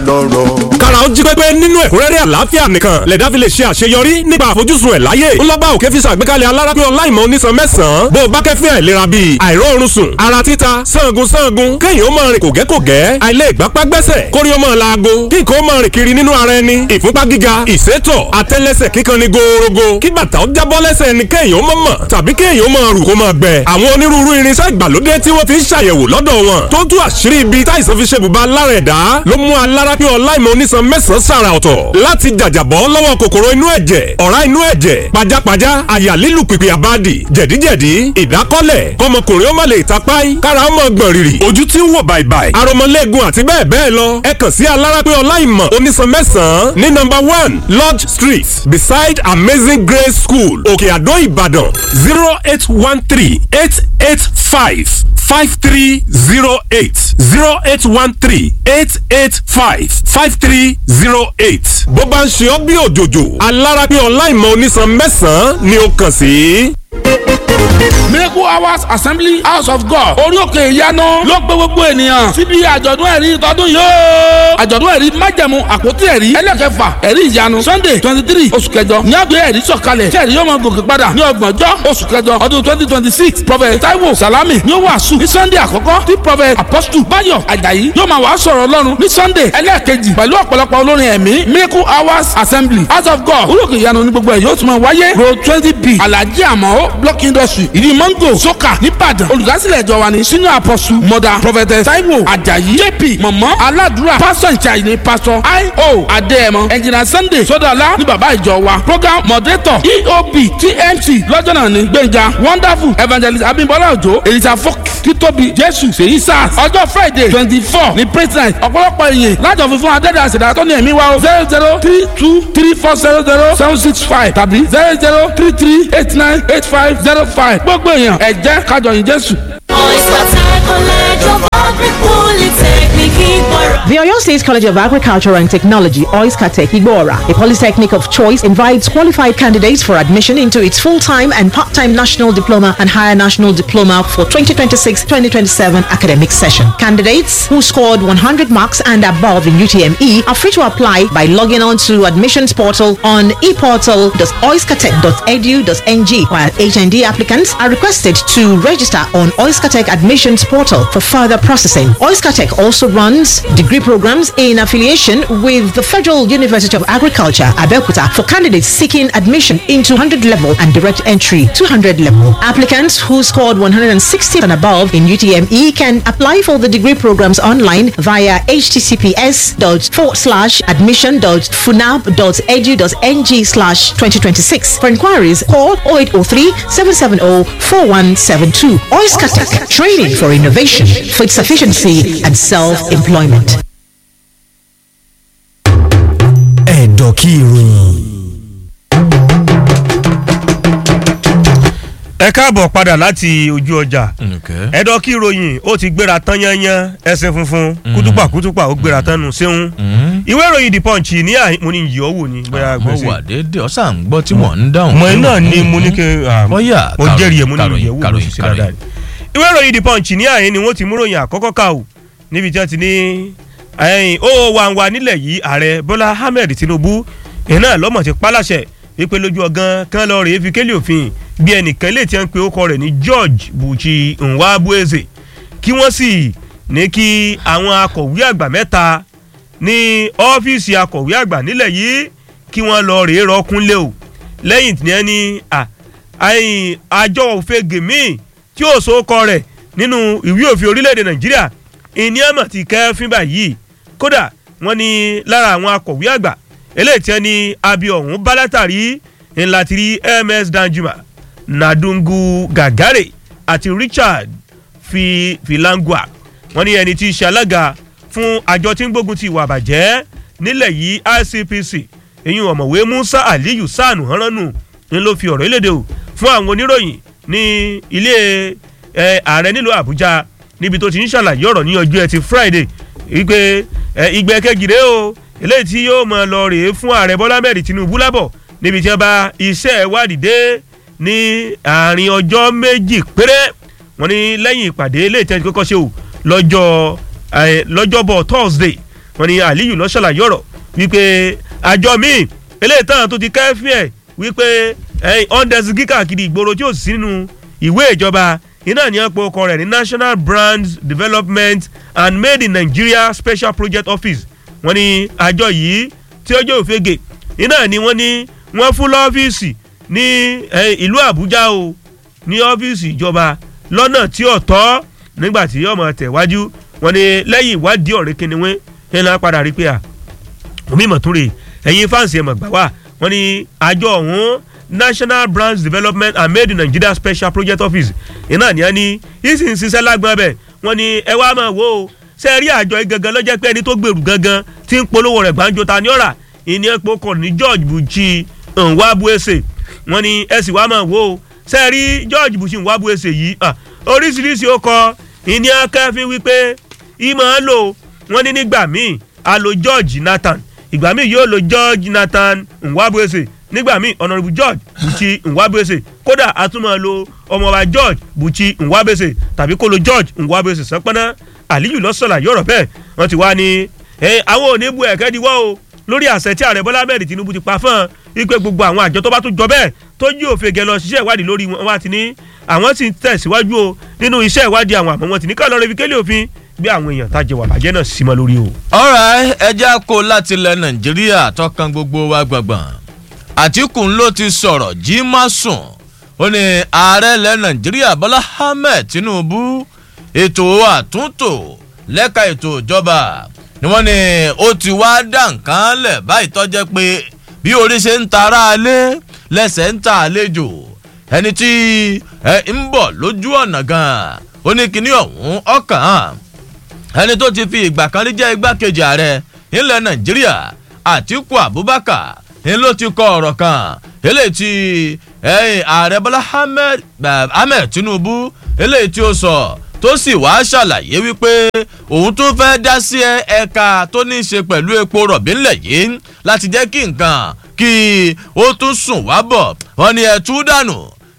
lọ́rọ̀. kára ó jí pépé nínú ẹ̀kúnrẹ́rẹ́ àlàáfíà nìkan lẹ̀dá fi lè ṣe àṣeyọrí nípa àfojúsùn ẹ̀ láyé ńlọ́ba òkè fi ṣàgbékalẹ̀ alárápín ọláìmọ̀ onísan mẹ́sàn-án bó o bá kẹ́fín àìlera bíi àìróorun sùn ara títa sangun sangun kéèyàn ó máa rìn kògẹ́kògẹ́ àìlè ìgbápá gbẹ́sẹ̀ kórí ó máa laago kí nǹkan ó máa rìn kiri nínú ara ẹni ìfúnpá gíga ìsétọ̀ àtẹ́lẹsẹ̀ kíkan ni gòòrògò kí bàtà ó jábọ́ lẹ́sẹ̀ ẹni kéèyàn ó máa mọ̀ tàbí kéèyàn ó máa rù kó máa gbẹ àwọn onírúurú irinṣẹ́ ìgbàlódé tí wọ́n fi ń ṣàyẹ̀wò lọ́dọ̀ wọn tó tú àṣírí ibi táìsàn fi ṣe bùbá lára ẹ̀dá ló mú alárápín ọláìmọ̀ onísan mẹ́sàn-án sàrà ọ̀tọ̀ láti jàjàbọ́ lọ́wọ́ kòkòrò inú ẹ̀jẹ̀ ọ̀rá inú ẹ̀jẹ̀ pajápajá àyà lílù pìpì àbádì jẹ̀díjẹ̀dí ìdákọ́lẹ̀ kọmọkùnrin ó má lè tapáì kára ó mọ̀ gbọ̀n rìrì ojú tí ń wò bàìbàì aromọlẹ́gun àti bẹ́ẹ̀ bẹ́ẹ̀ lọ ẹ kàn sí alárápín ọláìmọ̀ onísan mẹ́sàn-án ní nọ́mbà one lodge street beside amazing grace school òkè àdó ìbàdàn zero eight one three eight eight five five three zero eight zero eight one three eight eight five five three zero eight. bó bá ń ṣe ọ́ bí òjòjò alárápín ọláìmọ̀ onísan mẹ́sàn-án ni ó kàn sí. miracle hours assembly house of god orí òkè ìyanu ló pé gbogbo ènìyàn síbi àjọ̀dún ẹ̀rí tọdún yìí ó àjọ̀dún ẹ̀rí májẹ̀mú àpótí ẹ̀rí ẹlẹ́kẹfà ẹ̀rí ìyanu sunday twenty three oṣù kẹjọ ní àgbẹ̀ ẹ̀rí sọ̀kalẹ̀ tí ẹ̀rí yóò máa gòkè padà ní ọgbọ̀njọ́ oṣù kẹjọ ọdún twenty twenty six prophet taiwo salami ní ó wàásù ní sunday àkọ́kọ́ tí prophet apostle bayo ajayi yóò máa wàá sọ̀rọ̀ ọlọ́run ní sunday ẹlẹ́ẹ̀kejì pẹ̀lú ọ̀pọ̀lọpọ̀ olórin ẹ̀mí miracle hours assembly house of god orí òkè ìyanu ní gbogbo ẹ̀ yóò tún máa wáyé road twenty b alhaji amao block industry ìdí mango soka nìbàdàn olùdásílẹ̀ ìjọ wa ní senior apostle mother prophetess taiwo ajayi jp mọ̀mọ́ aládùúrà pastor ìjàyè ní pastor io adéẹmọ engineer sunday sọdọ̀lá ní bàbá ìjọ wa program moderator eob tmc lọ́jọ́ náà ní gbẹ̀ngà wonderful evangelist abimbola ojo elisa fok títóbi jésù sèyí sars ọjọ́ friday twenty four ní president ọ̀pọ̀lọpọ̀ èèyàn lájọ fífún adẹ́dàá ṣẹ̀dá tó ní ẹ̀mí wa o zero zero three two three four zero zero seven six five tàbí zero zero three three eight nine eight five zero five gbogbo èèyàn ẹ jẹ́ kájọ yìn jésù. The Oyo State College of Agriculture and Technology, OISCATEC Igbora, a polytechnic of choice, invites qualified candidates for admission into its full-time and part-time national diploma and higher national diploma for 2026-2027 academic session. Candidates who scored 100 marks and above in UTME are free to apply by logging on to admissions portal on eportal.oiscatech.edu.ng, while HND applicants are requested to register on OISCATEC admissions portal for further processing. OISCATEC also runs degree programs in affiliation with the Federal University of Agriculture, Abeokuta, for candidates seeking admission into 100 level and direct entry 200 level. Applicants who scored 160 and above in UTME can apply for the degree programs online via https admission.funab.edu.ng slash 2026. For inquiries, call 0803 770 4172. Oiskatech, training for innovation, food sufficiency, and self-employment. ẹ̀dọ̀kí ìròyìn. ẹ káàbọ̀ padà láti ojú ọjà ẹ̀dọ̀kí ìròyìn ó ti gbéra tán yányán ẹsẹ̀ funfun kútùpà kútùpà ó gbéra tán nù séun ìwé ìròyìn the punch ní àyè mo ní yìí ọ́ wò ní bóyá mo gbèsè wà déédéé ọ̀sán ń gbọ́ tí mò ń dáhùn. mọ̀ ẹ́ náà ni mo ní kí bóyá mo jẹ́rìí ẹ̀ mo ní kàròyìn, ìyẹ̀wò mo kàròyìn, sì dáadáa ìwé ìròyìn the punch ní àyè ni wọ́n ti mú ròyìn àkọ́kọ́ ká o níbi tí wọ́n ti ní ẹ̀yìn ó wà wà nílẹ̀ yìí ààrẹ bọ́lá ahmed tinubu iná lọ́mọ̀ ti pálàṣẹ wípé lójú ọgán kan lọ rèé fi kélé òfin bí ẹnìkan lè ti ń pe orúkọ rẹ̀ ní george buchi nwabueze kí wọ́n sì ní kí àwọn akọ̀wé àgbà mẹ́ta ní ọ́fíìsì akọ̀wé àgbà nílẹ̀ yìí kí wọ́n lọ rèé rọkúnlé o lẹ́yìn tí wọ́n ní à, àyìn àjọ òfin gèmí tí ó so kọ rẹ̀ nínú ìwé òfin orílẹ̀-èdè nàìjíríà ìníàmọ̀ ti kẹ́fín báyìí kódà wọ́n ní lára àwọn akọ̀wé àgbà eléyìí tí wọ́n ní abi ọ̀hún bá látàrí ńlá ti rí ms danjuma nadungu gagare àti richard fi filangua wọ́n ní ẹni tí í ṣe alága fún àjọ tí ń gbógun ti ìwà àbàjẹ́ nílẹ̀ yìí icpc eyín ọ̀mọ̀wé musa aliyu sanu hanranu ń ló fi ọ̀rọ̀ ìlédè o fún àwọn oníròyìn ní ilé ẹ, ààrẹ nílùú àbújá níbi tó ti ń ṣàlàyé ọ̀rọ̀ ní ọjọ́ ẹtì friday wípé ẹ, ìgbẹ́ kejì rèé o eléyìí tí yóò mọ̀ lọ rèé fún ààrẹ bọ́lá mẹ́rin tinubu lábọ̀ níbi tí wọ́n bá iṣẹ́ ìwádìí dé ní àárín ọjọ́ méjì péré wọ́n ní lẹ́yìn ìpàdé eléyìí tí wọ́n ti kọ́kọ́ ṣe o lọ́jọ́ ẹ, lọ́jọ́bọ̀ thursday wọ́n ní aliyu ló ṣàlàyé ọ̀rọ̀ wípé àjọ míì eléyìí tán tó ti kẹ́fín ẹ̀ wípé ọ̀ndẹ̀sì kíkàkiri ìgboro tí ò sí nínú ìwé ìjọba iná ní ọ̀pọ̀ ọkọ rẹ̀ ní national brand development and made in nigeria special project office wọ́n ní àjọ yìí tí ó jẹ́ òfegè iná ni wọ́n ní wọ́n fún lọ́fíìsì ní ìlú àbújá o ní ọ́fíìsì ìjọba lọ́nà tí ò tọ́ nígbà tí ọmọ tẹ̀wájú wọ́n ní lẹ́yìn ìwádìí ọ̀rẹ́ kìnìún ẹ̀ náà padà rí pé à omi ìmọ̀túnrè ẹ̀yin fáǹsì ẹ̀mọ̀ gbà wá wọ́n ní àjọ ọ̀hún national branch development and made in nigeria special project office iná ni wọ́n ní yìí sì ń ṣiṣẹ́ lágbọ́n bẹ̀ wọ́n ní ẹ wá máa wò ó ṣe rí àjọ yìí gangan lọ́jọ́ pé ẹni tó gbèrú gangan tí ń polówó rẹ̀ gbàǹjo ta ní ọ̀rà ìní epo kọ̀ ní george buchi nwabuese wọ́n ní ẹ sì wá máa wò ó ṣe rí george buchi nwabuese yìí oríṣiríṣi ó kọ ìní akẹ́fín wípé ìmọ̀ ń lò wọ́n ní nígbà míì a lo george nathan ìgbà míì yóò lo george nathan nwabuese nígbà míì honourable george buchi nwabuese kódà a tún máa lo ọmọọba george buchi nwabuese tàbí kó lo george nwabuese sọpọ́nà aliyu lọ́sọ̀lá yọ̀rọ̀ bẹ́ẹ̀ wọ́n ti wá ní àwọn òní bu ẹ̀kẹ́ diwọ́ o lórí àṣẹ tí ààrẹ bọ́lá mẹ́rin tinubu ti pa fún un wípé gbogbo àwọn àjọ tó bá tún jọ bẹ́ẹ̀ tó jí òfin gẹ̀ lọ ṣiṣẹ́ ìwádìí lórí wọn wá ti ní àwọn sì ń tẹ̀síwájú o nínú iṣẹ́ ìwádìí àwọn àmọ́ wọn ti ní ká lọ́ọ́ rebi kélé òfin gbé àwọn èèyàn tá a jẹ wà bàjẹ́ náà sí mọ́ lórí o. ọ̀rọ̀ ẹja kó láti ilẹ̀ nàìjíríà tọkàn gbogbo wa gbọ̀ngbọ̀n àtìkù ló ti sọ̀rọ̀ jí má sùn ó ní ààrẹ ilẹ̀ nàìjíríà bọ́lá ahmed tinubu ètò àtúntò lẹ́ka ètò ìjọba ni wọ́n ní ó ti wá dá nǹkan lẹ̀ báyìí tọ́jẹ́ pé bí orí ṣe ń ta ara lé lẹ́sẹ̀ ń ta àlejò ẹni tí ẹ ń bọ̀ lójú ọ̀nà gan-an ó ní kíní ọ̀hún ọkàn ẹni tó ti fi ìgbà kan rí jẹ́ igbákejì ààrẹ ilẹ̀ nàìjíríà àtiku abubakar ni ló ti kọ ọ̀rọ̀ kan eléyìí tí ààrẹ bọ́lá ahmed tinubu eléyìí tí ó sọ tó sì wá ṣàlàyé wípé òun tún fẹ́ dá sí ẹ̀ka tó ní í ṣe pẹ̀lú epo rọ̀bì ńlẹ̀ yìí láti jẹ́ kí nǹkan kí ó tún sùn wá bọ̀ wọ́n ní ẹ̀ tú dànù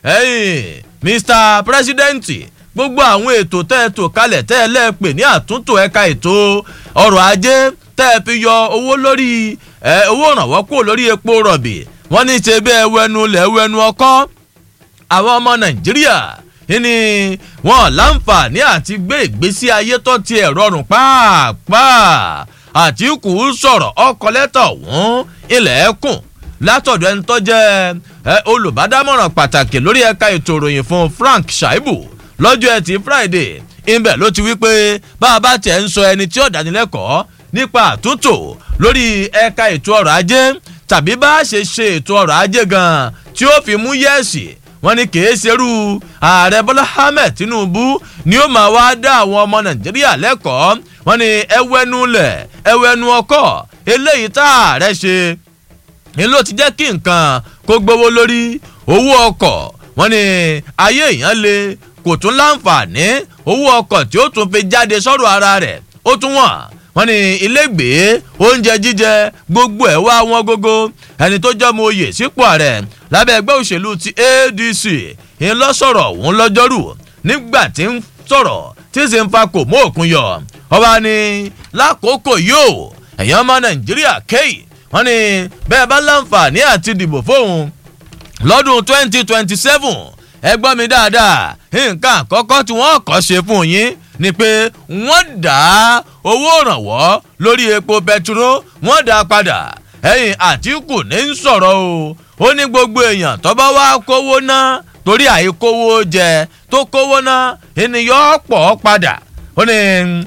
mr president gbogbo àwọn ètò tẹ́ ẹ tò kalẹ̀ tẹ́ ẹ lẹ́ẹ̀pẹ̀ ní àtúntò ẹ̀ka ètò ọrọ̀ ajé tẹ́ ẹ fi yọ owó lórí owó ìrànwọ́ kúrò lórí epo rọ̀bì wọ́n ní ṣe bí ẹwẹ́nu lẹ́wẹ́nu ọkọ́ àwọn ọmọ nàìjíríà ní wọn láǹfààní àti gbé ìgbésí ayé tó ti ẹ̀ rọrùn pàápàá àtìkù sọ̀rọ̀ ọkọ̀ lẹ́tà ọ̀hún ilẹ̀ ẹ̀kùn látọ̀dọ̀ ẹni tó jẹ́ olùbádámọ̀ràn pàtàkì lórí ẹ̀ka ètò ìròyìn fún frank shaibu lọ́jọ́ ẹtì friday ibẹ̀ ló ti wí pé bá a bá tiẹ̀ ń sọ ẹni tí ó dánilẹ́kọ̀ọ́ nípa àtúntò lórí ẹ̀ka ètò ọrọ̀ ajé tàbí bá a ṣe ṣe ètò ọrọ̀ ajé gan-an tí ó fi mú yẹ́ẹ̀sì wọ́n ní kìí ṣerú ààrẹ bọ́lá ahmed tinubu ni ó máa wá dá àwọn ọmọ nàìjíríà lẹ́kọ̀ọ́ wọ́n ní ẹwẹ́nu lẹ̀ ẹwẹ́nu ọkọ̀ eléyìí tá ààrẹ ṣe ni ló ti jẹ́ kí nǹkan kó gbowó lórí owó ọkọ̀ wọ́n ní ayé èèyàn le kò tún láǹfààní owó ọkọ̀ tí ó tún fi jáde sọ́rọ̀ ara rẹ̀ ó tún wọ̀n wọ́n ní ilégbèé oúnjẹ jíjẹ gbogbo ẹ̀ wá wọn gógó ẹni tó jẹ́ mo oyè sípò ààrẹ lábẹ́ ẹgbẹ́ òṣèlú ti adc ń lọ sọ̀rọ̀ òun lọ́jọ́rù nígbà tí ń sọ̀rọ̀ tí sì ń fa kò mú òkun yọ ọba ni lákòókò yóò ẹ̀yàn ọmọ nàìjíríà kéyì wọ́n ní bẹ́ẹ̀ bá láǹfààní àti dìbò fóun lọ́dún twenty twenty seven ẹ gbọ́ mi dáadáa nǹkan àkọ́kọ́ tí wọ́n kọ́ ṣe fún yín ni pé wọ́n dá owó ìrànwọ́ lórí epo bẹtiró wọ́n dá padà ẹ̀yìn àtìkù ní ń sọ̀rọ̀ o ó ní gbogbo èèyàn tó bá wá kówó ná torí àìkówó jẹ tó kówó ná ènìyàn pọ̀ padà ó ní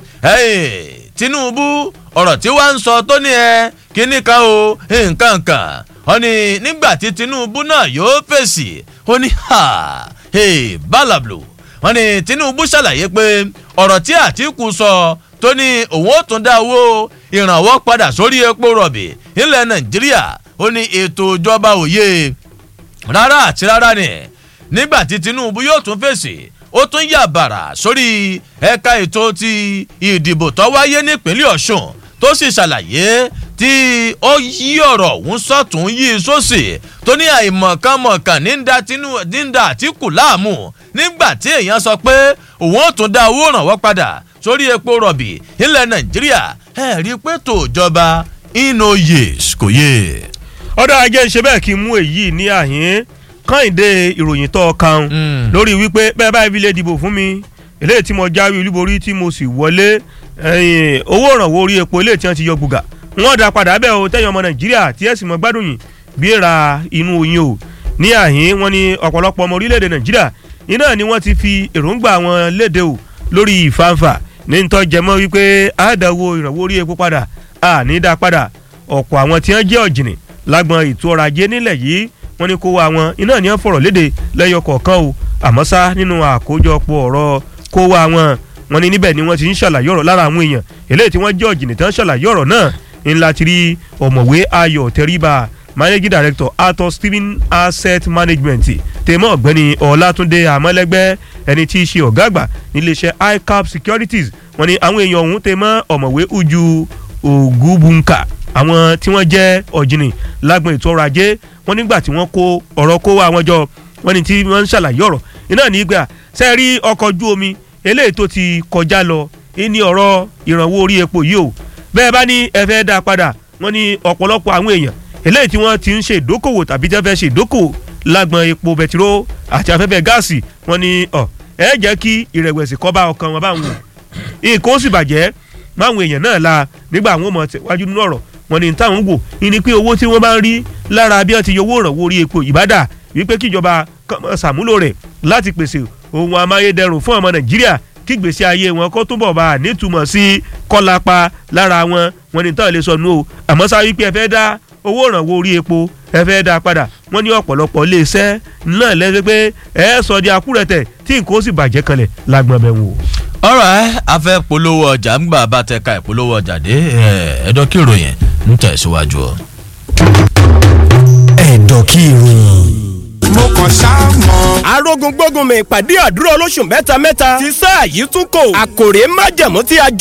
tinubu ọ̀rọ̀ tí wàá ń sọ tó ní ẹ kíní kan o nǹkan kan ó ní nígbà tí tinubu náà yóò fèsì ó ní ha hey, balablo wọn ní tinubu ṣàlàyé pé ọ̀rọ̀ tí àtìkù sọ tó ní òun ó tún dá owó ìrànwọ́ padà sórí epo rọ̀bì nílẹ̀ nàìjíríà ó ní ètò ìjọba òye rárá àti rárá ni nígbà tí tinubu yóò tún fèsì ó tún yà bàrà sórí ẹ̀ka ètò ti ìdìbò tó wáyé nípínlẹ̀ ọ̀ṣun tó sì ṣàlàyé tí ó yí ọ̀rọ̀ òun sọ̀tún yí sósì tó ní àìmọ̀kànmọ̀kàn ní ń da àtìkù láàmú nígbà tí èèyàn sọ pé òun ó tún dá owó ìrànwọ́ padà sórí epo rọ̀bì ilẹ̀ nàìjíríà ẹ rí i pé tòjọba ino yes kò yé. ọ̀dọ̀ ajé ń ṣe bẹ́ẹ̀ kí n mú èyí ní àhín kọ́hìndé ìròyìn tó kan Mm. lórí wípé bẹ́ẹ̀ báyìí fi lè dìbò fún mi eléyìí tí mo jáwé olúborí tí mo sì wọlé ẹ̀yìn, owó ìrànwọ́ orí epo eléyìí tí wọ́n ti yọ gbùgà wọ́n dá padà bẹ́ẹ̀ o tẹ́yìn ọmọ nàìjíríà tí ẹ̀ sì mọ gbádùn yìí bí ra inú oyin o ní àhín wọn ni ọ̀pọ̀lọpọ̀ ọmọ orílẹ̀-èdè nàìjíríà iná ni wọ́n ti fi èròǹgbà wọn léde o lórí ìfàǹfà ní ń tọ́jẹmọ́ wípé àádáwó ìrànwọ́ orí epo padà àní dá padà ọ̀pọ̀ àwọn tí wọ́n jẹ́ ọ̀jìnì lágbọn ètò ọrọ̀ ajé nílẹ̀ yìí wọ́n ní kó wá wọn iná ní wọ́n fọ̀rọ̀ léde lẹ́yọ kọ̀ọ̀kan o àmọ́ sá nínú àkójọpọ̀ ọ̀rọ̀ kó wá wọn wọ́n ní níbẹ̀ ni wọ́n ti ń ṣàlàyé ọ̀rọ̀ lára àwọn èèyàn eléyìí tí wọ́n jẹ́ ọ̀jìnì tán ṣàlàyé ọ̀rọ̀ náà ńlá ti rí ọ̀mọ̀wé ayọ̀ tẹríba managing director atos steven asset management tèmọ́ ọ̀gbẹ́ni ọ̀làtúndé àmọ́lẹ́gbẹ́ ẹni tí í ṣe ọ̀gá àgbà níléeṣẹ́ icap securities wọ́n ní àwọn èèyàn ọ̀hún tèmọ́ ọ̀mọ̀wé uju ògúbùnkà àwọn tí wọ́n jẹ́ ọ̀jìnì lágbọn ètò ọrọ̀ ajé wọ́n nígbà tí wọ́n kó ọ̀rọ̀ kó wá wọn jọ wọ́n ní tí wọ́n ń ṣàlàyé ọ̀rọ̀ iná nígbà ṣe rí ọkọ̀ ojú omi eléyìí tó ti kọjá lọ ní ọ̀rọ̀ ìrànwọ́ orí epo yìí o bẹ́ẹ̀ bá ní ẹ fẹ́ dá padà wọ́n ní ọ̀pọ̀lọpọ̀ àwọn èèyàn eléyìí tí wọ́n ti ń ṣe ìdókòwò tàbí tí wọ́n fẹ́ ṣe ìdókòwò lágbọn epo bẹtiró àti afẹ́fẹ́ gáàsì wọ́n ní ọ̀ ẹ jẹ́ kí ìrẹ̀wẹ̀sì kó bá ọkàn wọn bá wọn wò nǹkan ó sì bàjẹ́ máwọn èèyàn náà la nígbà àwọn ọmọ tẹ̀wájú nínú ọ̀rọ̀ wọn ni táwọn ń wò ní pé owó tí wọ́n bá ń rí lára bí wọ́n ti yọ owó ìrànwọ́ orí epo ìbádà wípé kíjọba kàn máa ṣàmúlò rẹ̀ láti pèsè ohun amáyédẹrùn fún ọmọ nàìjíríà kí gbèsè ayé wọn kó túbọ̀ bá a nítumọ̀ sí kọ́lápá lára wọn wọn ni táwọn lè sọ nù o àmọ́ sáré pé ẹ fẹ́ dá owó ìrànwọ́ orí epo ẹ fẹ́ dá padà wọ́n ní ọ̀pọ̀lọpọ̀ iléeṣẹ́ náà lẹ́sẹ̀ pé ẹ sọ di akúrẹ̀tẹ̀ tí nǹkan ó sì bàjẹ́ kanlẹ̀ lágbọ̀n bẹ̀ wò. ọ̀rọ̀ ẹ a fẹ́ polówó ọjà ńgbà bá tẹ ka ìpolówó ọjà dé ẹ̀ẹ́dọ́ kí ìròyìn ń tẹ̀síwájú ọ. ẹ̀dọ̀ kí ìròyìn. mo kàn ṣáà mọ̀. arógun gbógun mi ìpàdé àdúrà olóṣù mẹ́ta mẹ́ta ti sáà yìí tún kò àkòrè májẹ̀mú tí a jọ